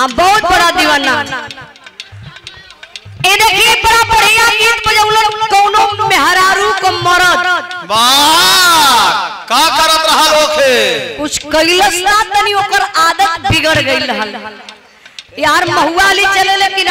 हाँ बहुत बड़ा दीवाना ए देखिए बड़ा बढ़िया गीत बजौलन कौनो मेहरारू को मरद वाह का करत रहा लोखे कुछ कैलस ना तनी ओकर आदत बिगड़ गई रहल यार महुआ वाली चले लेकिन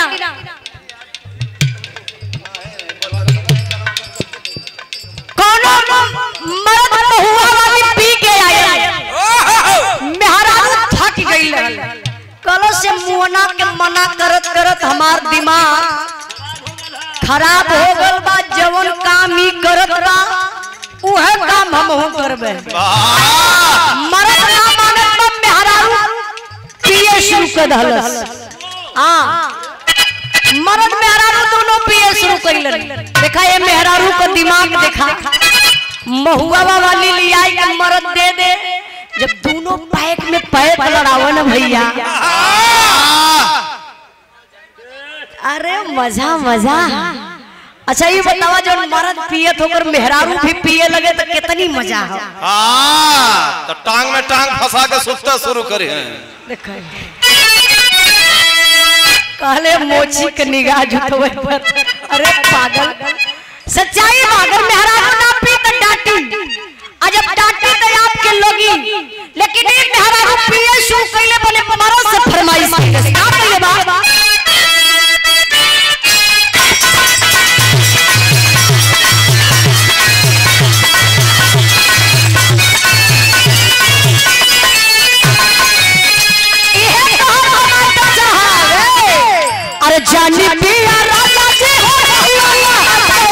कोनो मर्द महुआ वाली पी के आया मेहरारू थक गई रहल कल से मुहना के मना करत करत हमार दिमाग खराब हो गल बा जवन काम ही करत बा उहे काम हम हो करबे वाह मरद ना माने तो मेहरारू पिए शुरू कर दहलस हां मरद मेहरारू दोनों पिए शुरू कर देखा ये मेहरारू का दिमाग देखा महुआ वाली लियाई के मरद दे दे जब दोनों पैक में पैक लड़ावो ना भैया अरे मजा मजा अच्छा ये बतावा जो मरद पियत होकर मेहरारू भी पिए लगे तो कितनी मजा हो हाँ तो टांग में टांग फंसा के सुतता शुरू करे हैं देखो कहले मोची के निगाह झुकवे पर अरे पागल सच्चाई पागल मेहरारू ना पी तो डांटी आ जब डांटी तो आपके लोगी लेकिन एक मेहरारू पिए शुरू कैले बोले मरो से फरमाइश कैले का कैले बा इहे कहल हमार बच्चा है अरे जानी पिया राजा जी हो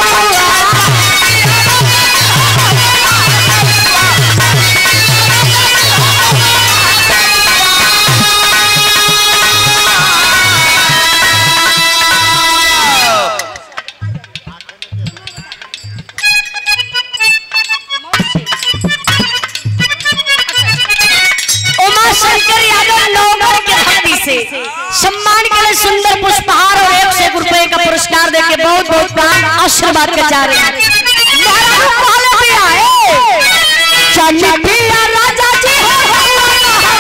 उमा शंकर यादव नौगढ़ के धरती से सम्मान के लिए सुंदर पुष्पहार और एक सौ रुपए का पुरस्कार देके बहुत बहुत प्राण आशीर्वाद के जा रहे हैं महाराज पहले भी आए चली पिया राजा जी हो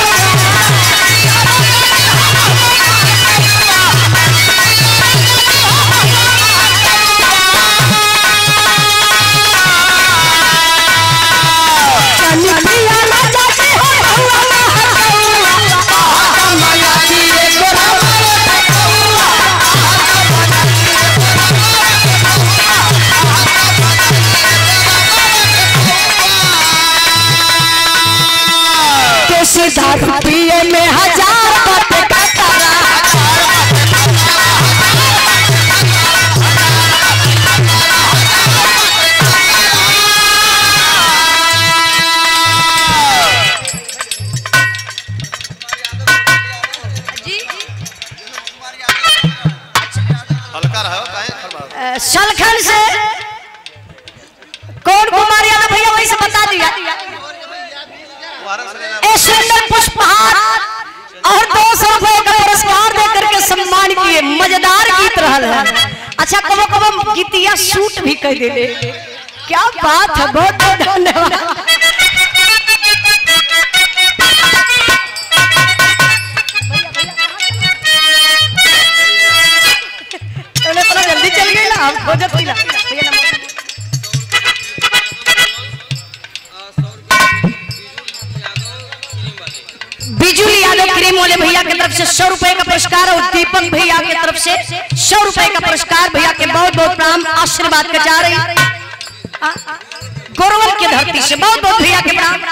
चली पिया राजा जी हो कैसे दारू पिए में हजार बातें करता रहा हल्का रहो काहे खरबा सलखन से कौन कुमार यादव भैया वही से बता दिया ए सुंदर पुष्पहार और दो सौ रुपए का पुरस्कार दे करके सम्मान किए मजेदार गीत रहल है अच्छा कबो कबो गीतिया शूट भी कर दे क्या बात है बहुत बहुत धन्यवाद तूने इतना जल्दी चल गई ना हम खोजत थी ना भैया नंबर बिजुल यादव क्रीम वाले भैया की तरफ से सौ रुपए का पुरस्कार और दीपक भैया की तरफ से सौ रुपए का पुरस्कार भैया के बहुत बहुत प्रणाम आशीर्वाद के जा रही आ, गौरव की धरती से बहुत बहुत भैया के प्रणाम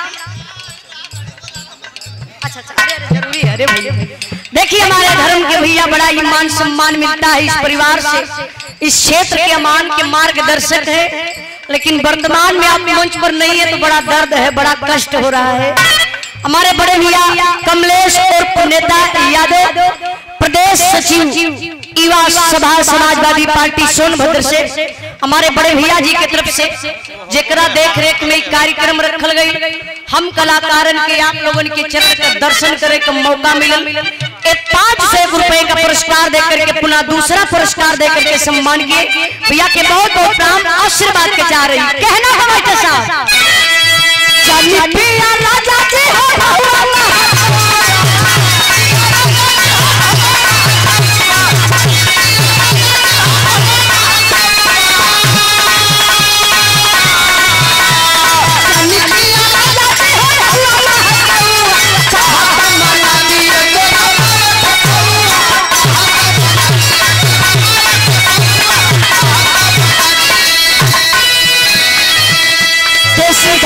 अच्छा अच्छा अरे अरे जरूरी है अरे भैया देखिए हमारे धर्म के भैया बड़ा ही मान सम्मान मिलता है इस परिवार से इस क्षेत्र के अमान के मार्गदर्शक है लेकिन वर्तमान में आप मंच पर नहीं है तो बड़ा दर्द है बड़ा कष्ट हो रहा है हमारे बड़े भैया कमलेश और नेता यादव प्रदेश सचिव युवा सभा समाजवादी पार्टी सोनभद्र से हमारे बड़े भैया जी की तरफ से जेकरा देख रेख में ई कार्यक्रम रखल गई हम कलाकारन के आप लोगन के चरण का दर्शन करे का मौका मिलल एक पाँच सौ रुपए का पुरस्कार देकर के पुनः दूसरा पुरस्कार देकर के सम्मान किए भैया के बहुत बहुत प्रणाम आशीर्वाद के जा रही कहना हमारे साथ चली पिया राजा जी हो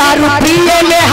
दारू पिए में